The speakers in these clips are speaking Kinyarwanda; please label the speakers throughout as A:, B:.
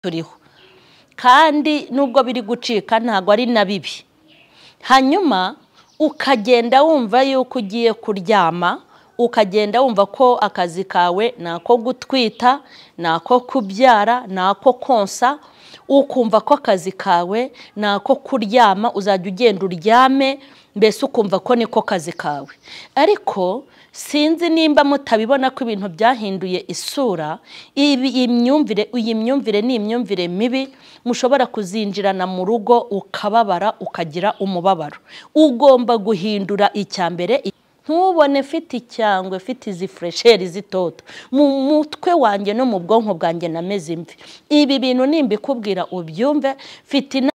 A: turiho kandi nubwo biri gucika ntabwo ari na bibi hanyuma ukagenda wumva yuko ugiye kuryama ukagenda wumva ko akazi kawe ni ako gutwita ni ako kubyara ni ako konsa ukumva ko akazi kawe ni ako kuryama uzajya ugenda uryame mbese ukumva ko niko kazi kawe ariko sinzi nimba mutabibona ko ibintu byahinduye isura iyi myumvire iyi myumvire ni imyumvire mibi mushobora kuzinjirana mu rugo ukababara ukagira umubabaro ugomba guhindura icya mbere ntubone mfite icyangwe mfite izi furesheri zitoto mu mutwe wanjye no mu bwonko bwanjye nameze imvi ibi bintu nimbikubwira ubyumve mfite inama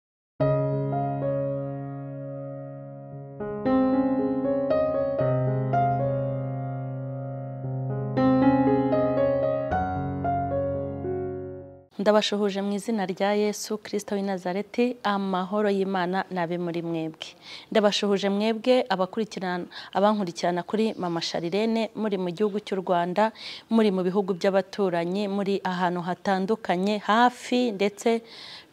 A: ndabashuhuje mu izina rya yesu kirisita w'i nazareti amahoro y'imana nabe muri mwebwe ndabashuhuje mwebwe abakurikirana abankurikirana kuri mama sharirene muri mu gihugu cy'u rwanda muri mu bihugu by'abaturanyi muri ahantu hatandukanye hafi ndetse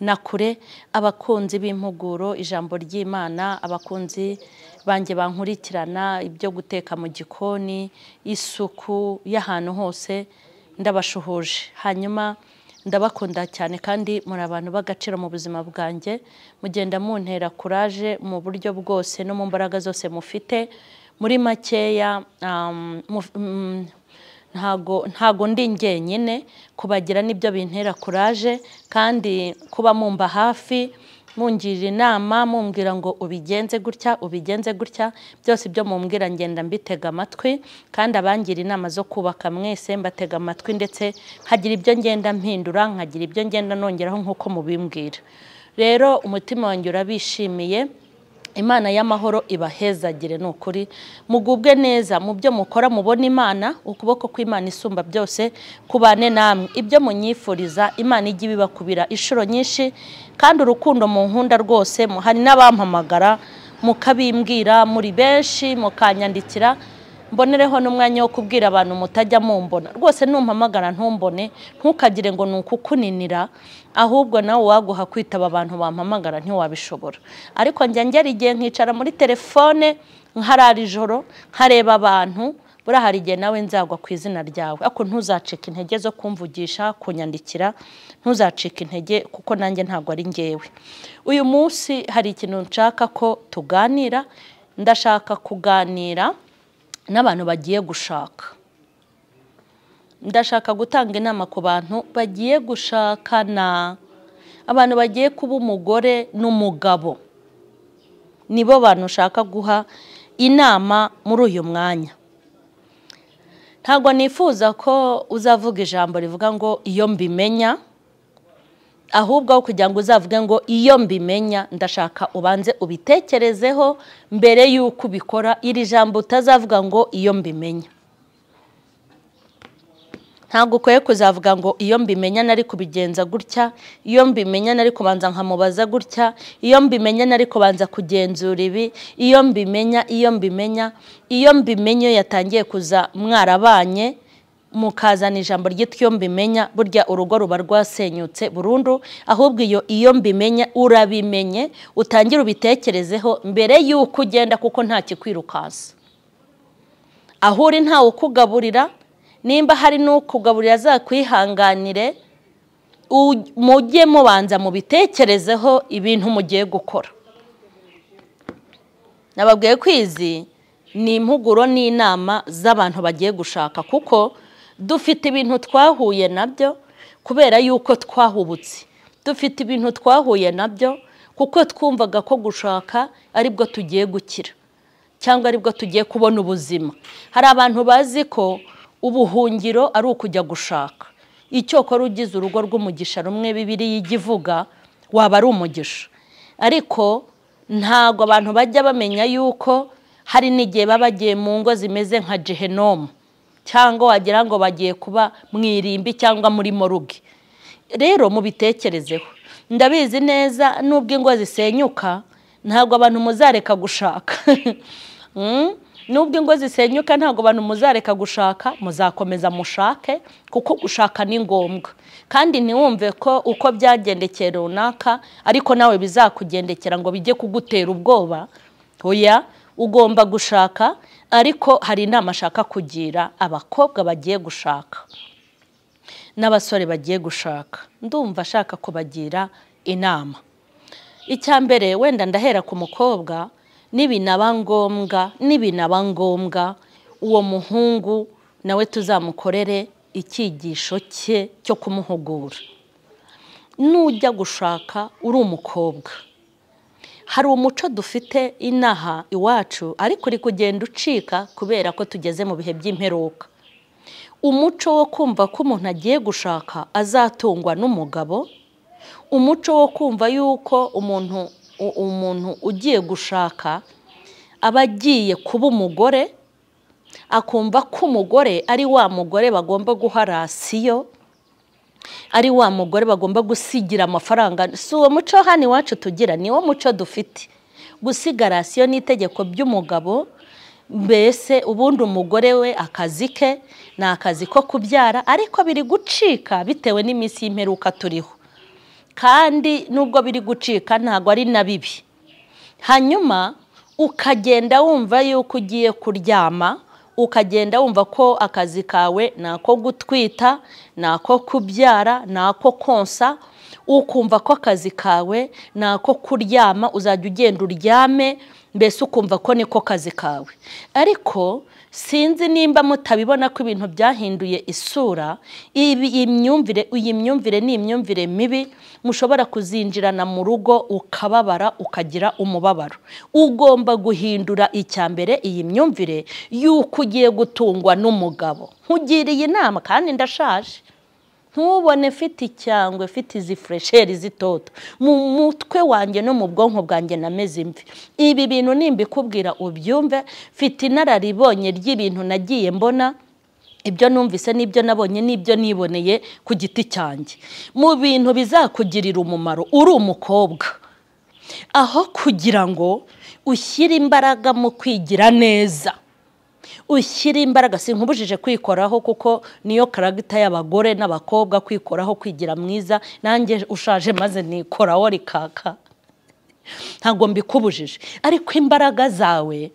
A: na kure abakunzi b'impuguro ijambo ry'imana abakunzi banjye bankurikirana ibyo guteka mu gikoni isuku y'ahantu hose ndabashuhuje hanyuma ndabakunda cyane kandi muri abantu b'agaciro mu buzima bwanjye mugenda muntera kuraje mu buryo bwose no mu mbaraga zose mufite muri makeya ntago ndi njyenyine kubagira n'ibyo bintera kuraje kandi kuba mumba hafi mungira inama mumbwira ngo ubigenze gutya ubigenze gutya byose ibyo mumbwira ngenda mbitega amatwi kandi abangira inama zo kubaka mwese mbatega amatwi ndetse nkagira ibyo ngenda mpindura nkagira ibyo ngenda nongeraho nk'uko mubimbwira rero umutima wanjye urabishimiye imana y'amahoro ibahezagire ni ukuri mugubwe neza mu byo mukora mubona imana ukuboko kw'imana isumba byose kubane namwe ibyo munyifuriza imana ijya ibibakubira inshuro nyinshi kandi urukundo mu nkunda rwose hari n'abampamagara mukabimbwira muri benshi mukanyandikira mbonereho n'umwanya wo kubwira abantu mutajya mumbona rwose numpamagara ntumbone ntukagire ngo ni ukukuninira ahubwo nawe waguha kwitaba abantu bampamagara ntiwabishobora ariko njya ngera igihe nkicara muri telefone nkarara ijoro nkareba abantu buriya hari igihe nawe nzagwa ku izina ryawe ariko ntuzacike intege zo kumvugisha kunyandikira ntuzacike intege kuko nanjye ntabwo ari ngewe uyu munsi hari ikintu nshaka ko tuganira ndashaka kuganira n'abantu bagiye gushaka ndashaka gutanga inama ku bantu bagiye gushakana abantu bagiye kuba umugore n'umugabo nibo bantu ushaka guha inama muri uyu mwanya ntabwo nifuza ko uzavuga ijambo rivuga ngo iyo mbimenya ahubwo aho kugira ngo uzavuge ngo iyo mbimenya ndashaka ubanze ubitekerezeho mbere y'uko ubikora iri jambo utazavuga ngo iyo mbimenya ntabwo ukwiye kuzavuga ngo iyo mbimenya nari kubigenza gutya iyo mbimenya nari kubanza nkamubaza gutya iyo mbimenya nari kubanza kugenzura ibi iyo mbimenya iyo mbimenya iyo mbimenya iyo yatangiye kuza mwarabanye mukazana ijambo ryitwa mbimenya burya urugo ruba rwasenyutse burundu ahubwo iyo iyo mbimenya urabimenye utangire ubitekerezeho mbere y'uko ugenda kuko nta kikwirukansa aho uri ntawe ukugaburira nimba hari n'ukugaburira zakwihanganire mujye mubanza mubitekerezeho ibintu mugiye gukora nababwiye kwizi ni impuguro n'inama z'abantu bagiye gushaka kuko dufite ibintu twahuye nabyo kubera yuko twahubutse dufite ibintu twahuye nabyo kuko twumvaga ko gushaka aribwo tugiye gukira cyangwa aribwo tugiye kubona ubuzima hari abantu bazi ko ubuhungiro ari ukujya gushaka icyokora ugize urugo rw'umugisha rumwe bibiri y'igivuga waba ari umugisha ariko ntabwo abantu bajya bamenya yuko hari n'igihe baba bagiye mu ngo zimeze nka jehenomu cyangwa wagira ngo bagiye kuba mu irimbi cyangwa muri moruge rero mubitekerezeho ndabizi neza n'ubwo ingo zisenyuka ntabwo abantu muzareka gushaka nubwo ingo zisenyuka ntabwo abantu muzareka gushaka muzakomeza mushake kuko gushaka ni ngombwa kandi ntiwumve ko uko byagendekeye runaka ariko nawe bizakugendekera ngo bijye kugutera ubwoba oya ugomba gushaka ariko hari inama ashaka kugira abakobwa bagiye gushaka n'abasore bagiye gushaka ndumva ashaka kubagira inama icya mbere wenda ndahera ku mukobwa nibinaba ngombwa nibinaba ngombwa uwo muhungu nawe tuzamukorere icyigisho cye cyo kumuhugura nujya gushaka uri umukobwa hari umuco dufite inaha iwacu ariko uri kugenda ucika kubera ko tugeze mu bihe by'imperuka umuco wo kumva ko umuntu agiye gushaka azatungwa n'umugabo umuco wo kumva yuko umuntu umuntu ugiye gushaka aba agiye kuba umugore akumva ko umugore ari wa mugore bagomba guha rasiyo ari wa mugore bagomba gusigira amafaranga si uwo muco hano iwacu tugira niwo muco dufite gusiga rasiyo ni itegeko ry'umugabo mbese ubundi umugore we akazi ke ni akazi ko kubyara ariko biri gucika bitewe n'iminsi y'imperuka turiho kandi nubwo biri gucika ntabwo ari na bibi hanyuma ukagenda wumva yuko ugiye kuryama ukagenda wumva ko akazi kawe ni ako gutwita ni ako kubyara ni ako konsa ukumva ko akazi kawe ni ako kuryama uzajya ugenda uryame mbese ukumva ko niko kazi kawe ariko sinzi nimba mutabibona ko ibintu byahinduye isura iyi myumvire iyi myumvire ni imyumvire mibi mushobora kuzinjirana mu rugo ukababara ukagira umubabaro ugomba guhindura icya mbere iyi myumvire y'uko ugiye gutungwa n'umugabo nkugiriye inama kandi ndashaje ntubone mfite icyangwe mfite izi furesheri zitoto mu mutwe wanjye no mu bwonko bwanjye nameze imvi ibi bintu nimbikubwira ubyumve mfite inararibonye ry'ibintu nagiye mbona ibyo numvise n'ibyo nabonye n'ibyo niboneye ku giti cyanjye mu bintu bizakugirira umumaro uri umukobwa aho kugira ngo ushyire imbaraga mu kwigira neza ushyire imbaraga si nkubujije kwikoraho kuko niyo karagita y'abagore n'abakobwa kwikoraho kwigira mwiza nanjye ushaje maze nikoraho rikaka ntabwo mbikubujije ariko imbaraga zawe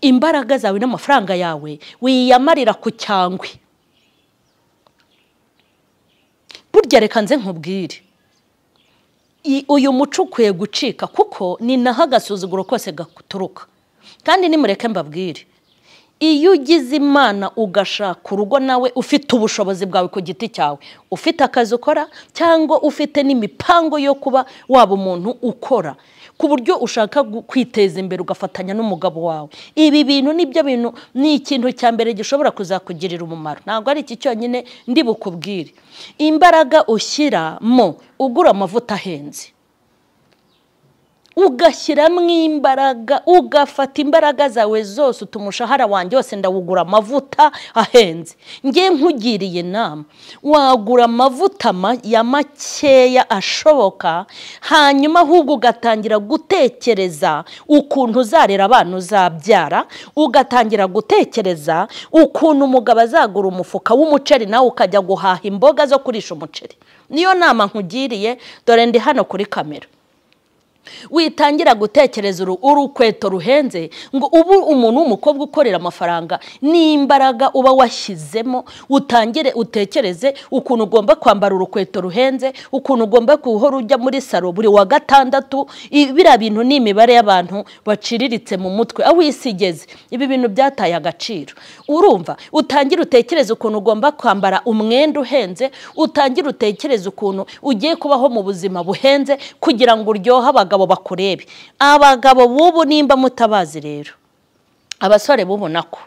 A: imbaraga zawe n'amafaranga yawe wiyamarira ku cyangwe burya reka nze nkubwire uyu muco ukwiye gucika kuko ni naho agasuzuguro kose gaturuka kandi nimureke mbabwire iyo ugize imana ugashaka urugo nawe ufite ubushobozi bwawe ku giti cyawe ufite akazi ukora cyangwa ufite n'imipango yo kuba waba umuntu ukora ku buryo ushaka kwiteza imbere ugafatanya n'umugabo wawe ibi bintu nibyo bintu ni ikintu cya mbere gishobora kuzakugirira umumaro ntabwo ari iki cyonyine ndi bukubwire imbaraga ushyiramo ugura amavuta ahenze ugashyiramo imbaraga ugafata imbaraga zawe zose utuma umushahara wanjye wose ndawugura amavuta ahenze nge nkugiriye inama wagura amavuta ya makeya ashoboka hanyuma ahubwo ugatangira gutekereza ukuntu uzarera abana uzabyara ugatangira gutekereza ukuntu umugabo azagura umufuka w'umuceri nawe ukajya guhaha imboga zo kurisha umuceri niyo nama nkugiriye dore ndi hano kuri kamera witangira gutekereza urukweto ruhenze ngo ubu umuntu w'umukobwa ukorera amafaranga n'imbaraga uba washyizemo utangire utekereze ukuntu ugomba kwambara urukweto ruhenze ukuntu ugomba guhora ujya muri saro buri wa gatandatu biriya bintu ni imibare y'abantu baciriritse mu mutwe aho isi igeze ibi bintu byataye agaciro urumva utangira utekereze ukuntu ugomba kwambara umwenda uhenze utangira utekereze ukuntu ugiye kubaho mu buzima buhenze kugira ngo uryohe abagabo bakurebe abagabo b'ubu nimba mutabazi rero abasore b'ubu nako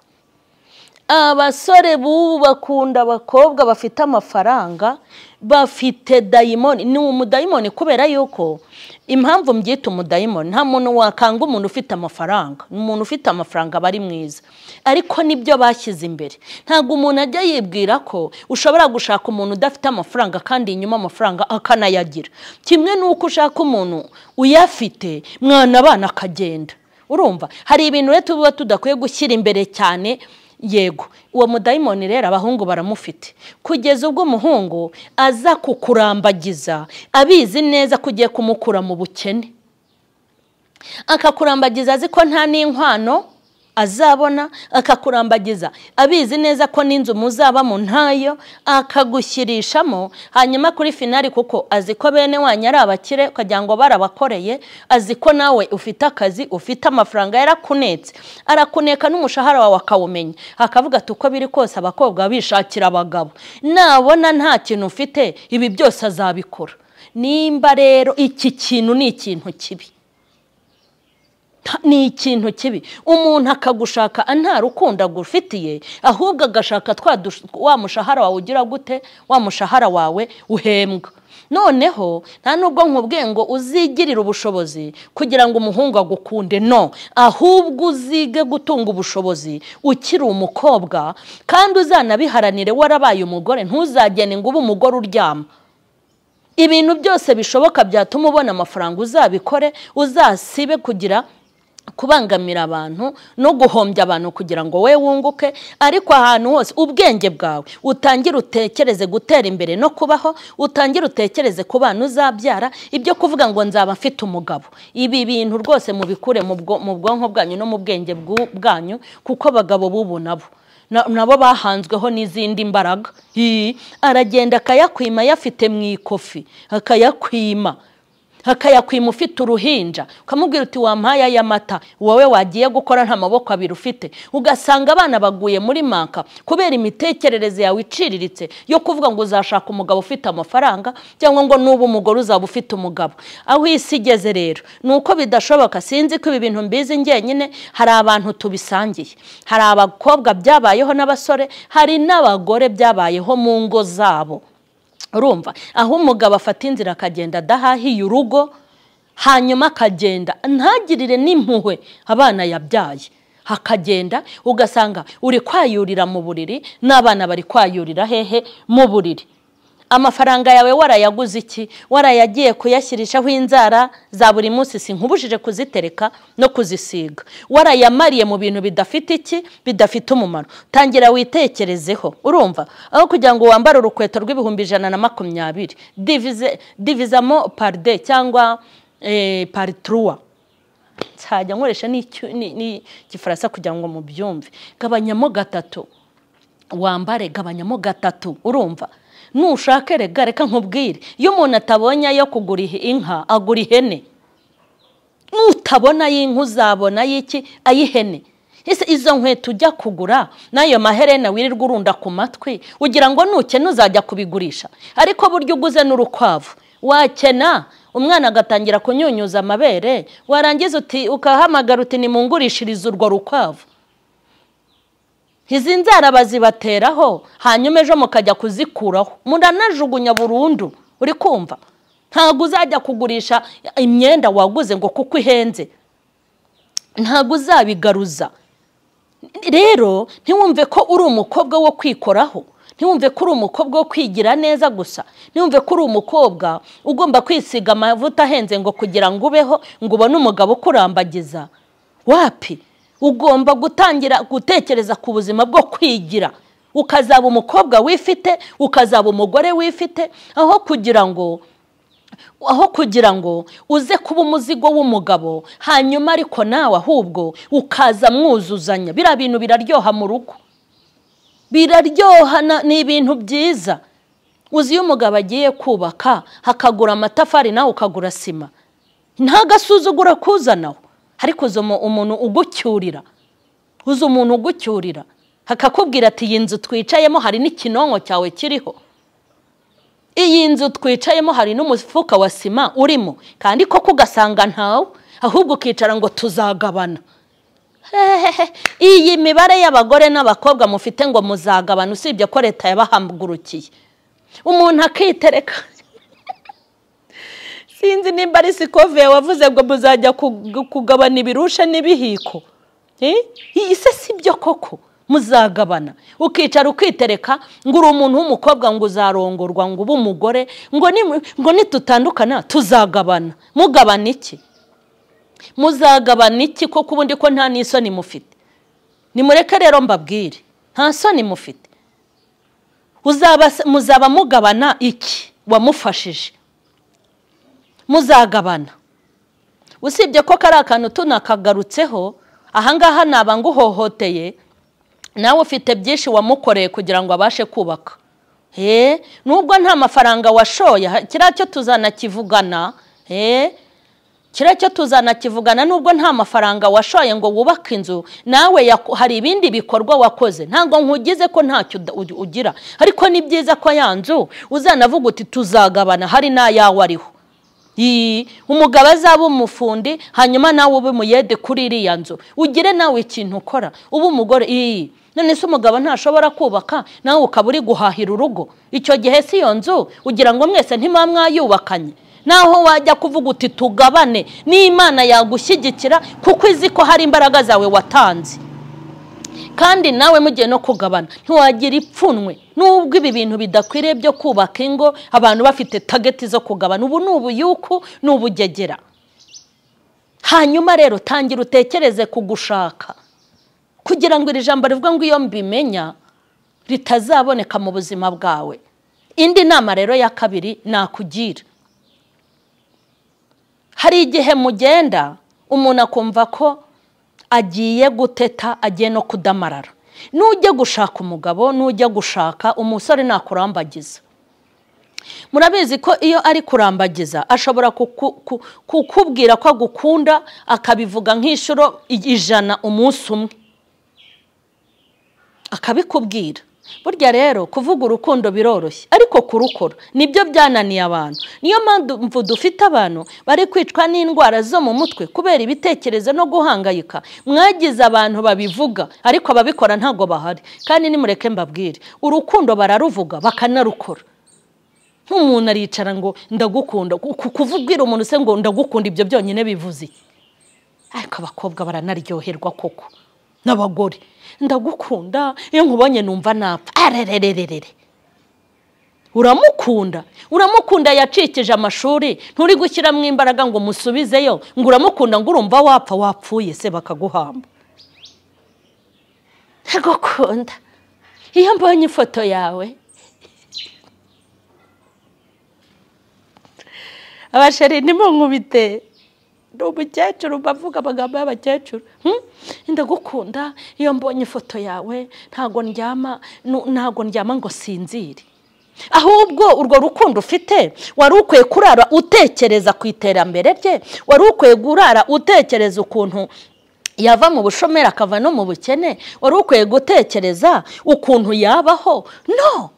A: abasore b'ubu bakunda abakobwa bafite amafaranga bafite dayimoni ni umudayimoni kubera yuko impamvu mbyita umudayimoni nta muntu wakanga umuntu ufite amafaranga umuntu ufite amafaranga aba ari mwiza ariko nibyo bashyize imbere ntabwo umuntu ajya yibwira ko ushobora gushaka umuntu udafite amafaranga kandi inyuma amafaranga akanayagira kimwe n'uko ushaka umuntu uyafite mwana abana akagenda urumva hari ibintu rero tuba tudakwiye gushyira imbere cyane yego uwo mudayimoni rero abahungu baramufite kugeza ubwo umuhungu aza kukurambagiza abizi neza ko ugiye kumukura mu bukene akakurambagiza azi ko nta n'inkwano azabona akakurambagiza abizi neza ko n'inzu muzabamo ntayo akagushyirishamo hanyuma kuri finari kuko azi ko bene wanyu ari abakire ukagira ngo barabakoreye azi ko nawe ufite akazi ufite amafaranga yarakunetse arakuneka n'umushahara wawe akawumenya akavuga ati uko biri kose abakobwa bishakira abagabo nabona nta kintu ufite ibi byose azabikora nimba rero iki kintu ni ikintu kibi ni ikintu kibi umuntu akagushaka nta rukundo agufitiye ahubwo agashaka wa mushahara wawe ugira gute wa mushahara wawe uhembwa noneho nta nubwo nkubwiye ngo uzigirire ubushobozi kugira ngo umuhungu agukunde no ahubwo uzige gutunga ubushobozi ukiri umukobwa kandi uzanabiharanire warabaye umugore ntuzagene ngo ube umugore uryama ibintu byose bishoboka byatuma ubona amafaranga uzabikore uzasibe kugira kubangamira abantu no guhombya abantu kugira ngo we wunguke ariko ahantu hose ubwenge bwawe utangire utekereze gutera imbere no kubaho utangire utekereze ku bana uzabyara ibyo kuvuga ngo nzaba mfite umugabo ibi bintu rwose mubikure mu bwonko bwanyu no mu bwenge bwanyu kuko abagabo b'ubu nabo nabo bahanzweho n'izindi mbaraga aragenda akayakwima yafite mu ikofi akayakwima akayakwima ufite uruhinja ukamubwira uti wampaye ay'amata wowe wagiye gukora nta maboko abiri ufite ugasanga abana baguye muri manka kubera imitekerereze yawe iciriritse yo kuvuga ngo uzashaka umugabo ufite amafaranga cyangwa ngo nuba umugore uzaba ufite umugabo aho isi igeze rero ni uko bidashoboka sinzi ko ibi bintu mbizi njyenyine hari abantu tubisangiye hari abakobwa byabayeho n'abasore hari n'abagore byabayeho mu ngo zabo urumva aho umugabo afata inzira akagenda adahahiye urugo hanyuma akagenda ntagirire n'impuhwe abana yabyaye hakagenda ugasanga uri kwayurira mu buriri n'abana bari kwayurira hehe mu buriri amafaranga yawe warayaguze iki warayagiye kuyashyirishaho inzara za buri munsi si nkubujije kuzitereka no kuzisiga warayamariye mu bintu bidafite iki bidafite umumaro tangira witekerezeho urumva aho kugira ngo wambare urukweto rw'ibihumbi ijana na makumyabiri divizamo paride cyangwa parituruwa nzajya nkoresha n'igifaransa kugira ngo mubyumve gabanyamo gatatu wambare gabanyamo gatatu urumva nushake rega reka nkubwire iyo umuntu atabonye ayo kugura inka agura ihene nutabona ay'inka uzabona ay'iki ay'ihene ese izo nkweto ujya kugura n'ayo maherena wirirwa urunda ku matwi ugira ngo nukene uzajya kubigurisha ariko burya uguze n'urukwavu wakena umwana agatangira kunyunyuza amabere warangiza uti ukahamagara uti nimungurishirize urwo rukwavu izi nzara bazibateraho hanyuma ejo mukajya kuzikuraho muranajugunya burundu uri kumva ntabwo uzajya kugurisha imyenda waguze ngo kuko ihenze ntabwo uzabigaruza rero ntiwumve ko uri umukobwa wo kwikoraho ntiwumve ko uri umukobwa wo kwigira neza gusa ntiwumve ko uri umukobwa ugomba kwisiga amavuta ahenze ngo kugira ngo ubeho ngo ubone umugabo ukurambagiza wapi ugomba gutangira gutekereza ku buzima bwo kwigira ukazaba umukobwa wifite ukazaba umugore wifite aho kugira ngo aho kugira ngo uze kuba umuzigo w'umugabo hanyuma ariko nawe ahubwo ukaza mwuzuzanya biriya bintu biraryoha mu rugo biraryoha ni ibintu byiza uzi iyo umugabo agiye kubaka hakagura amatafari nawe ukagura sima ntagasuzugura kuzanaho ariko uzi umuntu ugucyurira uzi umuntu ugucyurira akakubwira ati iyi nzu twicayemo hari n'ikinonko cyawe kiriho iyi nzu twicayemo hari n'umufuka wa sima urimo kandi koko ugasanga ntawe ahubwo ukicara ngo tuzagabana iyi mibare y'abagore n'abakobwa mufite ngo muzagabana usibye ko leta yabahagurukiye umuntu akitereka sinzi nimba ari sikove wavuze ngo muzajya kugabana ibirusha n'ibihiko ese si byo koko muzagabana ukicara ukitereka ngo uri umuntu w'umukobwa ngo uzarongorwa ngo ube umugore ngo nitutandukana tuzagabana mugabana iki muzagabana iki koko ubundi ko nta n'isoni mufite nimureke rero mbabwire nta soni mufite muzaba mugabana iki wamufashije muzagabana usibye ko kari akantu tunakagarutseho ahangaha naba nguhohoteye nawe ufite byinshi wamukoreye kugira ngo abashe kubaka nubwo nta mafaranga washoye kiriya cyo tuzanakivugana kiriya cyo tuzanakivugana nubwo nta mafaranga washoye ngo wubake inzu nawe hari ibindi bikorwa wakoze ntabwo nkugize ko ntacyo ugira ariko ni byiza ko ya nzu uzanavuga uti tuzagabana hari n'ayawe ariho umugabo azaba umufundi hanyuma nawe ube umuyede kuri iriya nzu ugire nawe ikintu ukora uba umugore iyi none se umugabo ntashobora kubaka nawe ukaba uri guhahira urugo icyo gihe si iyo nzu ugira ngo mwese ntimba mwayubakanye naho wajya kuvuga uti tugabane n'imana yagushyigikira kuko izi ko hari imbaraga zawe watanze kandi nawe mugiye no kugabana ntiwagira ipfunwe nubwo ibi bintu bidakwiriye byo kubaka ingo abantu bafite tageti zo kugabana ubu ni ubuyuku ni ubugegera hanyuma rero tangira utekereze kugushaka kugira ngo iri jambo rivuga ngo iyo mbimenya ritazaboneka mu buzima bwawe indi nama rero ya kabiri nakugira hari igihe mugenda umuntu akumva ko agiye guteta agiye no kudamarara nujya gushaka umugabo nujya gushaka umusore nakurambagiza murabizi ko iyo ari kurambagiza ashobora kukubwira ko agukunda akabivuga nk'inshuro ijana umunsi umwe akabikubwira burya rero kuvuga urukundo biroroshye ariko kurukora nibyo byananiye abantu niyo mpamvu dufite abantu bari kwicwa n'indwara zo mu mutwe kubera ibitekerezo no guhangayika mwagize abantu babivuga ariko ababikora ntabwo bahari kandi nimureke mbabwire urukundo bararuvuga bakanarukora nk'umuntu aricara ngo ndagukunda kukubwira umuntu se ngo ndagukunda ibyo byonyine bivuze ariko abakobwa baranaryoherwa koko n'abagore ndagukunda iyo nkubonye numva napfa arererererere uramukunda uramukunda yacikije amashuri nturi gushyiramo imbaraga ngo umusubizeyo ngo uramukunda ngo urumva wapfa wapfuye se bakaguhamba ndagukunda iyo mbonye ifoto yawe abasheri ntimunkubite ni umukecuru bavuga amagambo y'abakecuru ndagukunda iyo mbonye ifoto yawe ntabwo ndyama ntabwo ndyama ngo sinzire ahubwo urwo rukundo ufite wari ukwiye kurara utekereza ku iterambere rye wari ukwiye kurara utekereza ukuntu yava mu bushomeri akava no mu bukene wari ukwiye gutekereza ukuntu yabaho no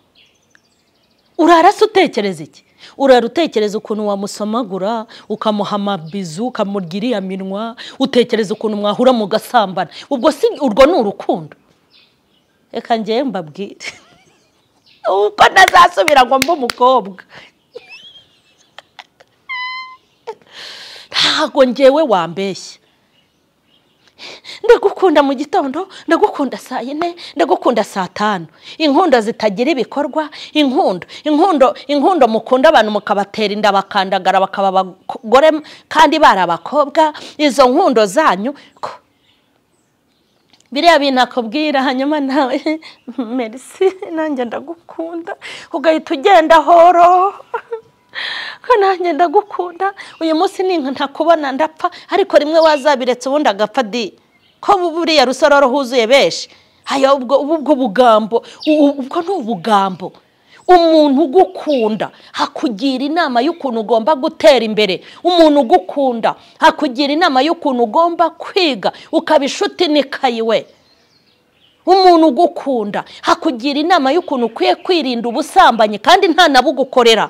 A: urara se utekereza iki urara utekereza ukuntu wamusomagura ukamuha amabizu ukamurya iriya minwa utekereza ukuntu mwahura mugasambana ubwo si urwo ni urukundo reka ngewe mbabwire uko ntazasubira ngo mbe umukobwa ntabwo ngewe wambeshya ndagukunda mu gitondo ndagukunda saa yine ndagukunda saa tanu inkunda zitagira ibikorwa inkundo inkundo inkundo mukunda abantu mukabatera inda bakandagara bakaba abagore kandi bari abakobwa izo nkundo zanyu biriya bintu akubwira hanyuma nawe merisi nanjye ndagukunda ugahita ugenda horo ko nanjye ndagukunda uyu munsi ni ntakubona ndapfa ariko rimwe wazabiretse ubundi agapfa di ko buriya rusororo huzuye benshi haya ubwo ubwo bugambo ubwo ni ubugambo umuntu ugukunda akugira inama y'ukuntu ugomba gutera imbere umuntu ugukunda akugira inama y'ukuntu ugomba kwiga ukaba inshuti n'ikayi we umuntu ugukunda akugira inama y'ukuntu ukwiye kwirinda ubusambanyi kandi nta nabugukorera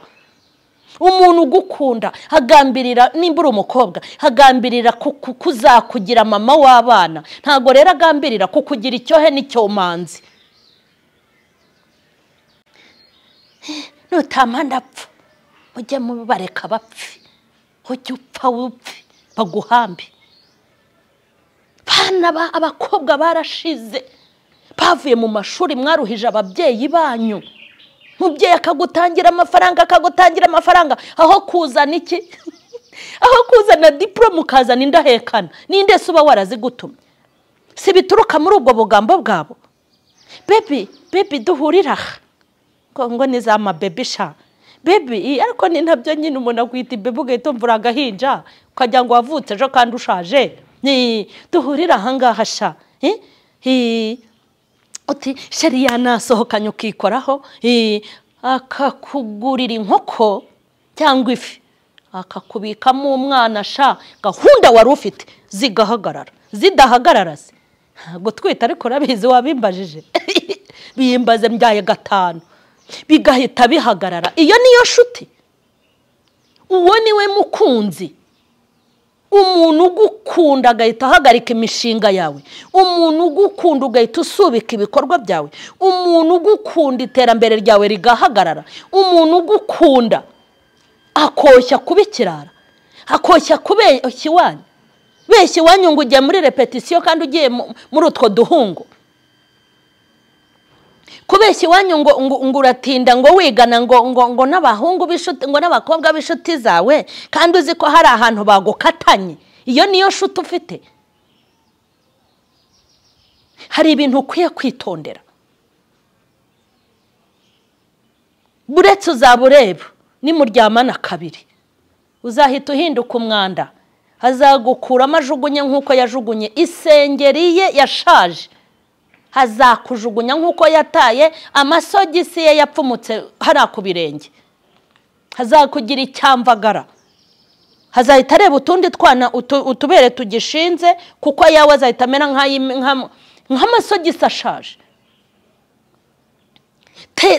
A: umuntu ugukunda agambirira nimba uri umukobwa agambirira kuzakugira mama w'abana ntabwo rero agambirira kukugira icyohe n'icyomanzi nutamanda apfa mujye mubareka bapfe ujye upfa wupfe baguhambe bana abakobwa barashize bavuye mu mashuri mwaruhije ababyeyi banyu umubyeyi akagutangira amafaranga akagutangira amafaranga aho kuzana iki aho kuzana dipuro mukazana indahekana ninde se uba warazigutumye si bituruka muri ubwo bugambo bwabo bebi bebi duhurira aha ngo ni za mabebi sha bebi iyi ariko ni nabyo nyine umuntu akwita ibebi ugahita umvura agahinja ukagira ngo wavutse ejo kandi ushaje ni duhurire ahangaha sha uti sheri yanasohokanye ukikoraho akakugurira inkoko cyangwa ifi akakubikamo umwana sha gahunda wari ufite zigahagarara zidahagarara se gutwita ariko urabizi wabimbajije biyimbaze mbyaye gatanu bigahita bihagarara iyo niyo shuti uwo niwe mukunzi umuntu ugukunda agahita ahagarika imishinga yawe umuntu ugukunda ugahita usubika ibikorwa byawe umuntu ugukunda iterambere ryawe rigahagarara umuntu ugukunda akoshya kuba ikirara akoshya kubeshya iwanyu beshya iwanyu ngo ugiye muri repetisiyo kandi ugiye muri utwo duhungu kubeshya iwanyu ngo ngo uratinda ngo wigana ngo ngo ngo n'abahungu b'inshuti ngo n'abakobwa b'inshuti zawe kandi uzi ko hari ahantu bagukatanye iyo niyo shuti ufite hari ibintu ukwiye kwitondera buretse uzaba ureba nimuryamana kabiri uzahita uhinduka umwanda azagukuramo ajugunye nk'uko yajugunye isengeri ye yashaje hazakujugunya nk'uko yataye amasogisi ye yapfumutse hariya ku birenge hazakugira icyamvagara hazahita areba utundi twana utubere tugishinze kuko ayawe azahita amera nk'amasogisi ashaje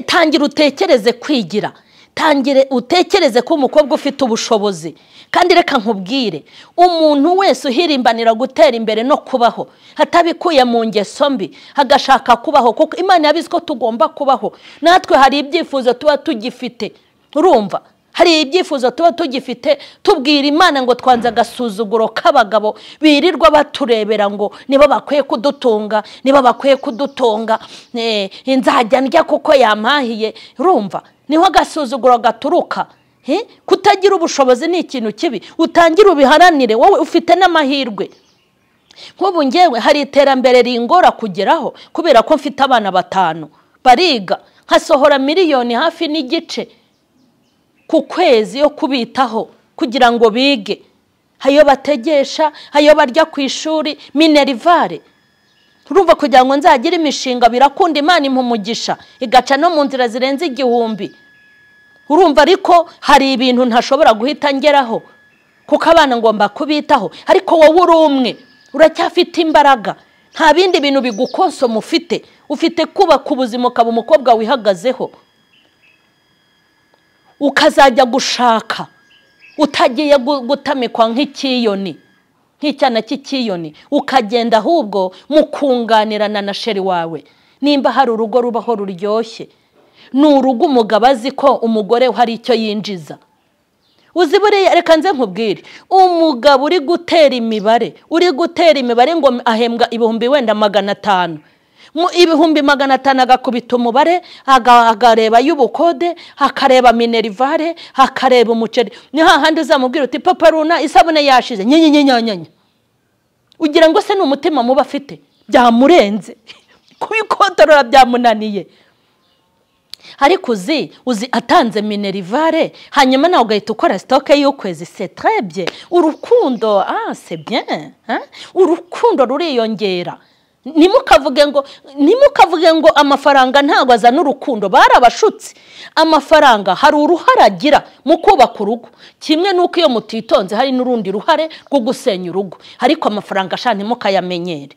A: tangira utekereze kwigira tangire utekereze ko umukobwa ufite ubushobozi kandi reka nkubwire umuntu wese uhirimbanira gutera imbere no kubaho hatabikuye mu ngeso mbi agashaka kubaho kuko imana yabizi ko tugomba kubaho natwe hari ibyifuzo tuba tugifite urumva hari ibyifuzo tuba tugifite tubwira imana ngo twanze agasuzuguro k'abagabo birirwa baturebera ngo nibo bakwiye kudutunga nibo bakwiye kudutunga nzajya ndya kuko yampahiye urumva niho agasuzuguro gaturuka kutagira ubushobozi ni ikintu kibi utangira ubiharanire wowe ufite n'amahirwe nk'ubu ngewe hari iterambere ringora kugeraho kubera ko mfite abana batanu bariga nkasohora miliyoni hafi n'igice ku kwezi yo kubitaho kugira ngo bige ayo bategesha ayo barya ku ishuri minerivare turumva kugira ngo nzagire imishinga birakunda imana impumugisha igaca no mu nzira zirenze igihumbi urumva ariko hari ibintu ntashobora guhita ngeraho kuko abana ngomba kubitaho ariko wowe uri umwe uracyafite imbaraga nta bindi bintu bigukonsoma ufite ufite kubaka ubuzima ukaba umukobwa wihagazeho ukazajya gushaka utagiye gutamikwa nk'ikiyoni nk'icyana cy'ikiyoni ukagenda ahubwo mukunganirana na sheri wawe nimba hari urugo rubaho ruryoshye ni urugo umugabo azi ko umugore we hari icyo yinjiza uzi buriya reka nze nkubwire umugabo uri gutera imibare uri gutera imibare ngo ahembwa ibihumbi wenda magana atanu mu ibihumbi magana atanu agakubita umubare akareba y'ubukode akareba minerivare akareba umuceri ni hahandi uzamubwira uti papa runa isabune yashize nyenyenyenyanya ugira ngo se ni umutima muba afite byamurenze kubikontorora byamunaniye ariko uzi uzi atanze minerivare hanyuma nawe ugahita ukora sitoke y'ukwezi setrebye urukundo ah sebye urukundo ruriyongera ntimukavuge ngo ntimukavuge ngo amafaranga ntabwo azana urukundo barabashutse amafaranga hari uruhare agira mu kubaka urugo kimwe n'uko iyo mutitonze hari n'urundi ruhare rwo gusenya urugo ariko amafaranga ashaka ntimukayamenyere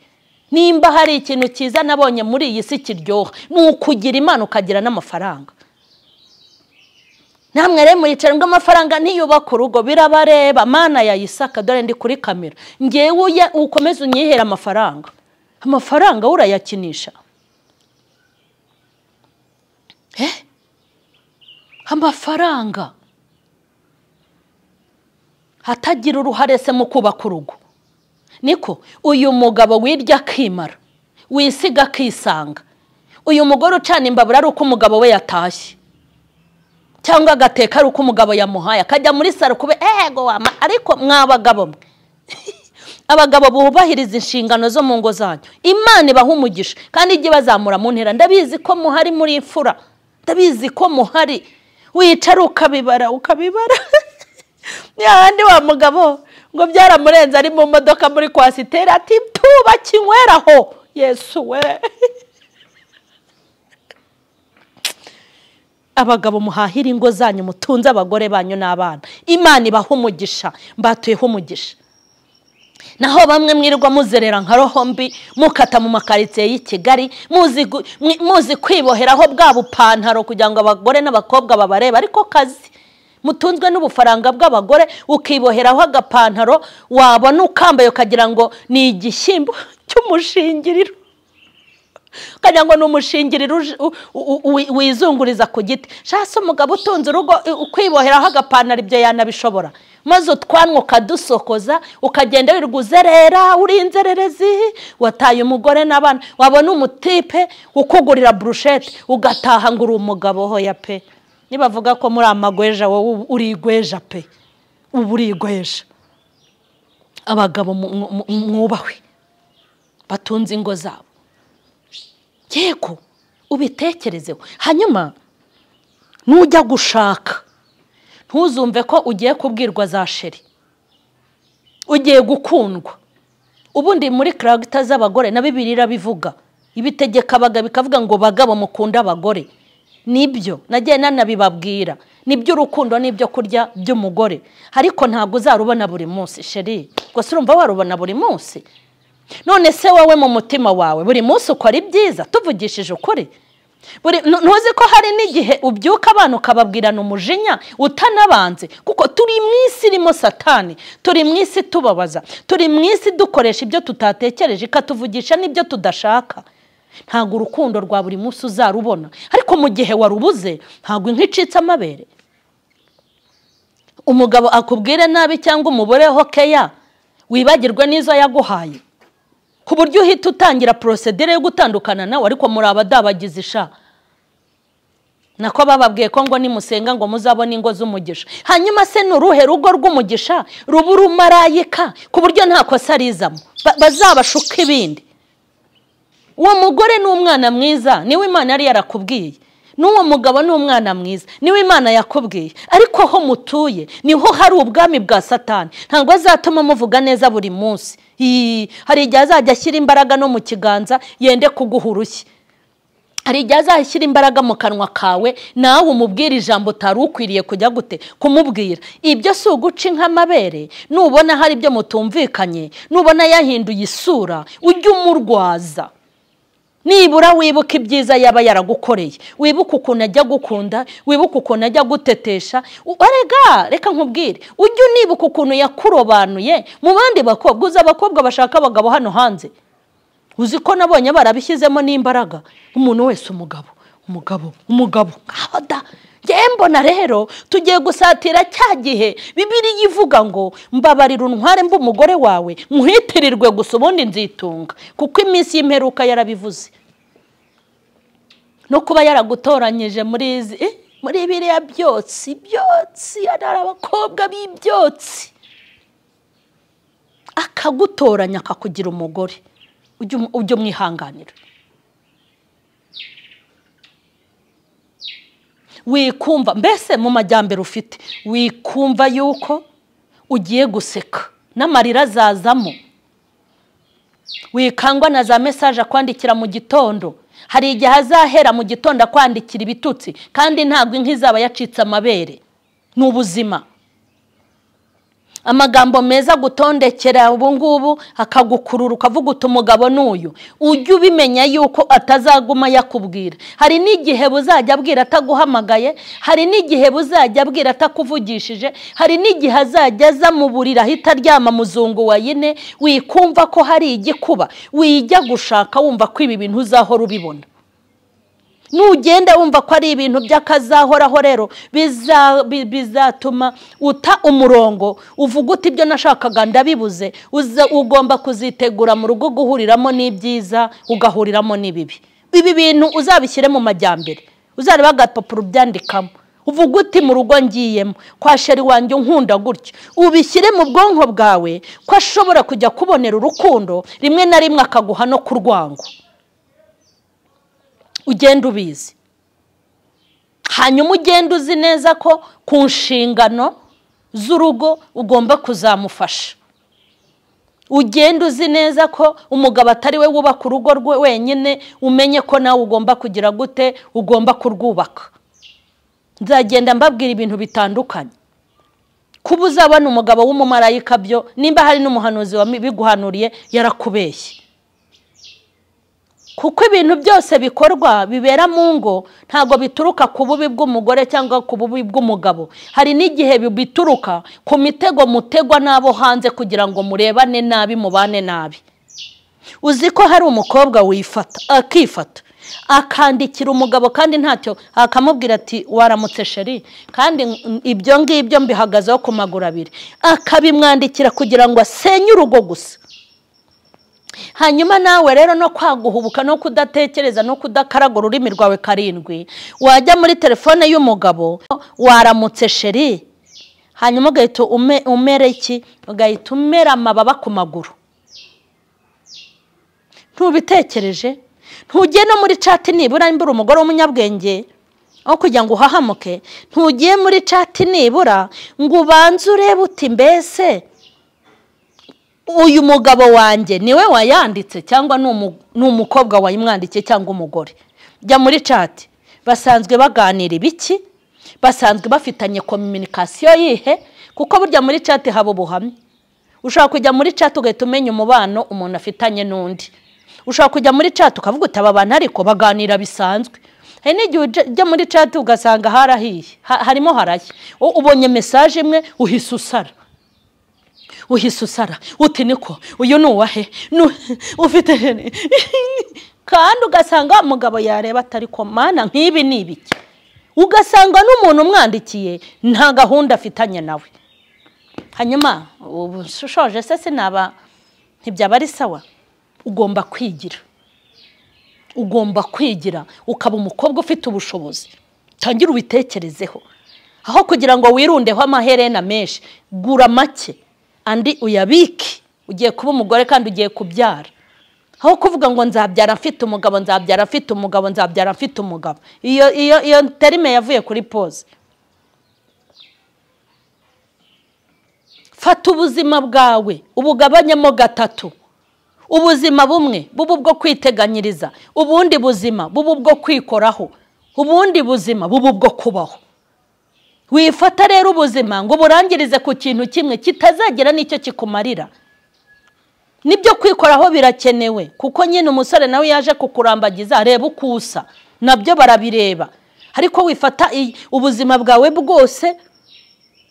A: nimba hari ikintu cyiza nabonye muri iyi si kiryoha ni ukugira imana ukagira n'amafaranga namwe rero muricara ngo amafaranga ntiyubake urugo birabareba mana yayisaka dore ndi kuri kamera ngewe ukomeze unyihere amafaranga amafaranga urayakinisha amafaranga atagira uruhare se mu kubaka urugo niko uyu mugabo wirya akimara wisiga akisanga uyu mugore ucana imbabura ari uko umugabo we yatashye cyangwa agateka ari uko umugabo yamuhaye akajya muri saro kube ego wama ariko mwabagabo mwe abagabo bubahiriza inshingano zo mu ngo zanyu imana ibaha umugisha kandi ijye bazamura mu ntera ndabizi ko muhari muri imfura ndabizi ko muhari wicara ukabibara ukabibara handi wa mugabo ngo byaramurenze ari mu modoka muri kwasiteri ati tuba kinyweraho yesu we abagabo muhahira ingo zanyu mutunze abagore banyu n'abana imana ibaha umugisha mbatuyeho umugisha naho bamwe mwirirwa muzerera nka roho mbi mukata mu makaritsiye y'i kigali muzi kwiboheraho bwa bupantaro kugira ngo abagore n'abakobwa babareba ariko kazi mutunzwe n'ubufaranga bw'abagore ukiboheraho agapantaro wabona ukambaye ukagira ngo ni igishyimbo cy'umushingiriro ukagira ngo ni umushingiriro wizunguriza ku giti shasi umugabo utunze urugo ukwiboheraho agapantaro ibyo yanabishobora maze utwanwa ukadusokoza ukagenda wirirwa uzerera uri inzererezi wataye umugore n'abana wabona umutipe ukugurira burushete ugataha ngo uri umugabo hoya pe nibavuga ko muri amagweja wowe urigweja pe uba urigweja abagabo mwubahwe batunze ingo zabo yego ubitekerezeho hanyuma nujya gushaka ntuzumve ko ugiye kubwirwa za sheri ugiye gukundwa ubundi muri karagita z'abagore na bibiri irabivuga ibitegeka abagabo bikavuga ngo bagabo mukunde abagore nibyo nagiye nanabibabwira nibyo urukundo n'ibyo kurya by'umugore ariko ntabwo uzarubona buri munsi sheri gusa urumva warubona buri munsi none se wowe mu mutima wawe buri munsi ukora ibyiza tuvugishije ukuri ntuzi ko hari n'igihe ubyuka abana ukababwirana umujinya utanabanze kuko turi mu isi irimo satani turi mu isi tubabaza turi mu isi dukoresha ibyo tutatekereje ikatuvugisha n'ibyo tudashaka ntabwo urukundo rwa buri munsi uzarubona ariko mu gihe warubuze ntabwo inka icitse amabere umugabo akubwire nabi cyangwa umuboreho keya wibagirwe n'izo yaguhaye ku buryo uhita utangira porosedere yo gutandukana nawe ariko muri abadabagize isha nako bababwiye ko ngo nimusenga ngo muzabone ingo z'umugisha hanyuma se ni uruhe rugo rw'umugisha ruba urumarayika ku buryo nta kosa rizamo bazabashuka ibindi uwo mugore ni umwana mwiza niwe imana yari yarakubwiye n'uwo mugabo ni umwana mwiza niwe imana yakubwiye ariko aho mutuye niho hari ubwami bwa satani ntabwo azatuma muvuga neza buri munsi hari igihe azajya ashyira imbaraga no mu kiganza yende kuguha urushyi hari igihe azashyira imbaraga mu kanwa kawe nawe umubwira ijambo utari ukwiriye kujya gute kumubwira ibyo si uguca inkamabere nubona hari ibyo mutumvikanye nubona yahinduye isura ujye umurwaza nibura wibuka ibyiza yaba yaragukoreye wibuka ukuntu ajya gukunda wibuka ukuntu ajya gutetesha rega reka nkubwire ujye unibuka ukuntu yakurobanuye mu bandi bakobwa uzi abakobwa bashaka abagabo hano hanze uzi ko nabonye barabishyizemo n'imbaraga umuntu wese umugabo umugabo umugabo nkabada mbona rero tugiye gusatira cya gihe bibiriya ivuga ngo mbabarira untware mba umugore wawe muhitirirwe gusa ubundi nzitunga kuko iminsi y'imperuka yarabivuze no kuba yaragutoranyije muri izi muri biriya byotsi byotsi hari abakobwa b'ibyotsi akagutoranya akakugira umugore ujye umwihanganira wikumva mbese mu majyambere ufite wikumva yuko ugiye guseka n'amarira azazamo wikangwa na za mesaje akwandikira mu gitondo hari igihe azahera mu gitondo akwandikira ibitutsi kandi ntabwo inka izaba yacitse amabere ni ubuzima amagambo meza gutondekera ubungubu akagukurura ukavuga uti umugabo n'uyu ujye ubimenya yuko atazaguma yakubwira hari n'igihe buzajya abwira ataguhamagaye hari n'igihe buzajya abwira atakuvugishije hari n'igihe azajya aza mu buriri ahita aryama muzungu wa yine wikumva ko hari igikuba wijya gushaka wumva ko ibi bintu uzahora ubibona nugenda wumva ko ari ibintu by'akazahoraho rero bizatuma uta umurongo uvuga uti ibyo nashakaga ndabibuze ugomba kuzitegura mu rugo guhuriramo n'ibyiza ugahuriramo n'ibibi ibi bintu uzabishyire mu majyambere uzareba agapapuro ubyandikamo uvuga uti mu rugo ngiyemo kwa sheri wanjye unkunda gutyo ubishyire mu bwonko bwawe ko ashobora kujya kubonera urukundo rimwe na rimwe akaguha no ku rwango ugenda ubizi hanyuma ugenda uzi neza ko ku nshingano z'urugo ugomba kuzamufasha ugenda uzi neza ko umugabo atari we wubaka urugo rwe wenyine umenye ko nawe ugomba kugira gute ugomba kurwubaka nzagenda mbabwira ibintu bitandukanye kuba uzabona umugabo w'umumarayika byo nimba hari n'umuhanuzi wabiguhanuriye yarakubeshye kuko ibintu byose bikorwa bibera mu ngo ntabwo bituruka ku bubi bw'umugore cyangwa ku bubi bw'umugabo hari n'igihe bituruka ku mitego mutegwa n'abo hanze kugira ngo murebane nabi mubane nabi uzi ko hari umukobwa wifata akifata akandikira umugabo kandi ntacyo akamubwira ati waramutse sheri kandi ibyo ngibyo mbihagazeho ku maguru abiri akabimwandikira kugira ngo asenye urugo gusa hanyuma nawe rero no kwaguhubuka no kudatekereza no kudakaragura ururimi rwawe karindwi wajya muri telefone y'umugabo waramutse sheri hanyuma ugahita umera iki ugahita umera amababa ku maguru ntubitekereje ntugiye no muri cati nibura niba uri umugore w'umunyabwenge aho kugira ngo uhahamuke ntugiye muri cati nibura ngo ubanze urebe uti mbese uyu mugabo wanjye niwe wayanditse cyangwa ni umukobwa wayimwandikiye cyangwa umugore jya muri cati basanzwe baganira ibiki basanzwe bafitanye kominikasiyo yihe kuko burya muri cati haba ubuhamya ushobora kujya muri cati ugahita umenya umubano umuntu afitanye n'undi ushobora kujya muri cati ukavuga uti aba bantu ariko baganira bisanzwe hari n'igihe ujya muri cati ugasanga harahiye harimo harashya ubonye mesaje imwe uhise usara uhise usara uti niko uyu ni uwahe ufite kandi ugasanga wa mugabo yareba atari komana nk'ibi ni ibiki ugasanga n'umuntu umwandikiye nta gahunda afitanye nawe hanyuma ubu ushoje se sinaba ntibyaba ari sawa ugomba kwigira ugomba kwigira ukaba umukobwa ufite ubushobozi utangire ubitekerezeho aho kugira ngo wirundeho amaherena menshi gura make andi uyabike ugiye kuba umugore kandi ugiye kubyara aho kuvuga ngo nzabyara mfite umugabo nzabyara mfite umugabo nzabyara mfite umugabo iyo iyo iyo terime yavuye kuri pose fata ubuzima bwawe ubugabanyemo gatatu ubuzima bumwe buba ubwo kwiteganyiriza ubundi buzima buba ubwo kwikoraho ubundi buzima buba ubwo kubaho wifata rero ubuzima ngo uburangirize ku kintu kimwe kitazagera n'icyo kikumarira nibyo kwikoraho birakenewe kuko nyine umusore nawe yaje kukurambagiza reba uko usa nabyo barabireba ariko wifata ubuzima bwawe bwose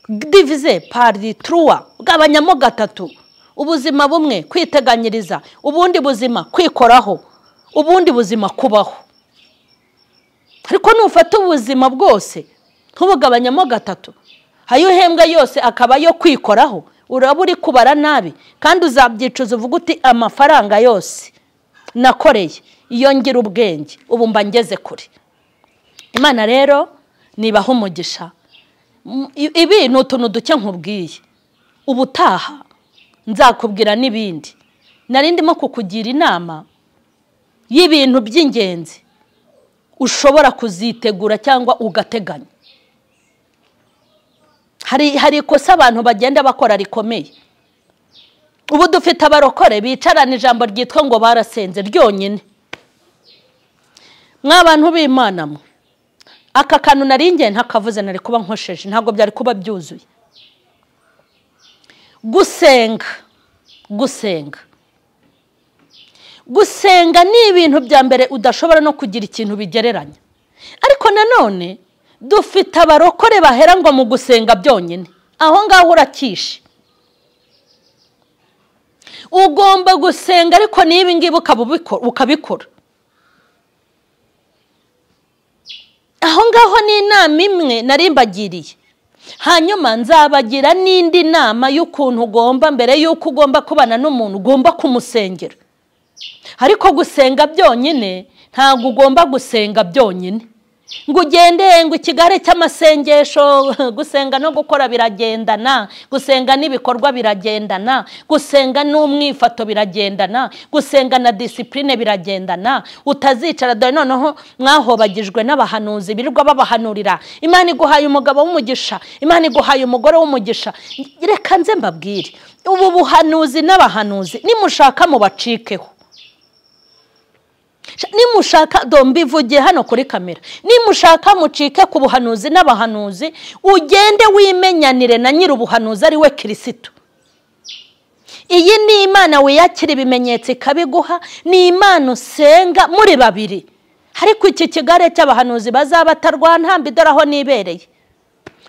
A: divize pari turuwa gabanyamo gatatu ubuzima bumwe kwiteganyiriza ubundi buzima kwikoraho ubundi buzima kubaho ariko nufata ubuzima bwose ntubugabanyamo gatatu ayo uhembwa yose akaba ayo kwikoraho uraba uri kubara nabi kandi uzabyicuza uvuga uti amafaranga yose nakoreye iyo ngira ubwenge ubu mba ngeze kure imana rero nibaho umugisha ibi ni utuntu duke nkubwiye ubutaha nzakubwira n'ibindi nari ndimo kukugira inama y'ibintu by'ingenzi ushobora kuzitegura cyangwa ugateganya hari ikosa abantu bagenda bakora rikomeye ubu dufite abarokore bicarana ijambo ryitwa ngo barasenze ryonyine mw'abantu b'imana mwe aka kantu nari ngiye ntakavuze nari kuba nkosheje ntabwo byari kuba byuzuye gusenga gusenga gusenga ni ibintu bya mbere udashobora no kugira ikintu bigereranya ariko nanone dufite abarokore bahera ngo mu gusenga byonyine aho ngaho urakishe ugomba gusenga ariko n'ibi ngibi ukabikora aho ngaho ni inama imwe narimbagiriye hanyuma nzabagira n'indi nama y'ukuntu ugomba mbere y'uko ugomba kubana n'umuntu ugomba kumusengera ariko gusenga byonyine ntabwo ugomba gusenga byonyine ngo ugende ngo ikigare cy'amasengesho gusenga no gukora biragendana gusenga n'ibikorwa biragendana gusenga n'umwifato biragendana gusenga na disipurine biragendana utazicara dore noneho mwahobagijwe n'abahanuzi birirwa babahanurira imana iguhaye umugabo w'umugisha imana iguhaye umugore w'umugisha reka nze mbabwire ubu buhanuzi n'abahanuzi nimushaka mubacikeho nimushaka dombivugiye hano kuri kamera nimushaka mucike ku buhanuzi n'abahanuzi ugende wimenyanire na nyiri ubuhanuzi ari we kirisitu iyi ni imana wiyakira ibimenyetso ikabiguha ni imana usenga muri babiri ariko iki kigare cy'abahanuzi bazaba batarwana dore aho nibereye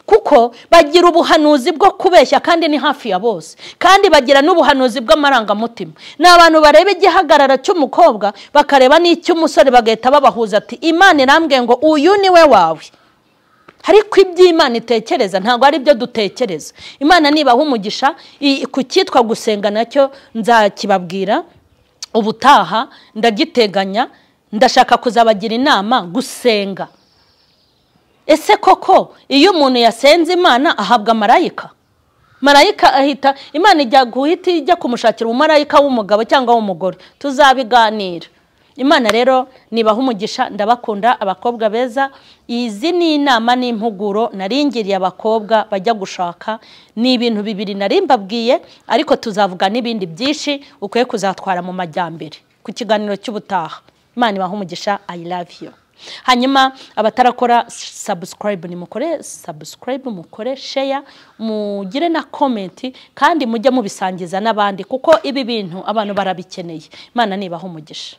A: kuko bagira ubuhanuzi bwo kubeshya kandi ni hafi ya bose kandi bagira n'ubuhanuzi bw'amarangamutima ni abantu bareba igihagarara cy'umukobwa bakareba n'icy'umusore bagahita babahuza ati imana irambwiye ngo uyu ni we wawe ariko iby'imana itekereza ntabwo ari byo dutekereza imana nibaha umugisha ku cyitwa gusenga nacyo nzakibabwira ubutaha ndagiteganya ndashaka kuzabagira inama gusenga ese koko iyo umuntu yasenze imana ahabwa marayika marayika ahita imana ijya guhita ijya kumushakira umumarayika w'umugabo cyangwa w'umugore tuzabiganira imana rero nibaha umugisha ndabakunda abakobwa beza izi ni inama n'impuguro naringiriye abakobwa bajya gushaka ni ibintu bibiri nari mbabwiye ariko tuzavuga n'ibindi byinshi ukwiye kuzatwara mu majyambere ku kiganiro cy'ubutaha imana ibaha umugisha i love you hanyuma abatarakora sabusikarayibu nimukore sabusikarayibu mukore sheya mugire na komenti kandi mujye mubisangiza n'abandi kuko ibi bintu abantu barabikeneye imana nibaho umugisha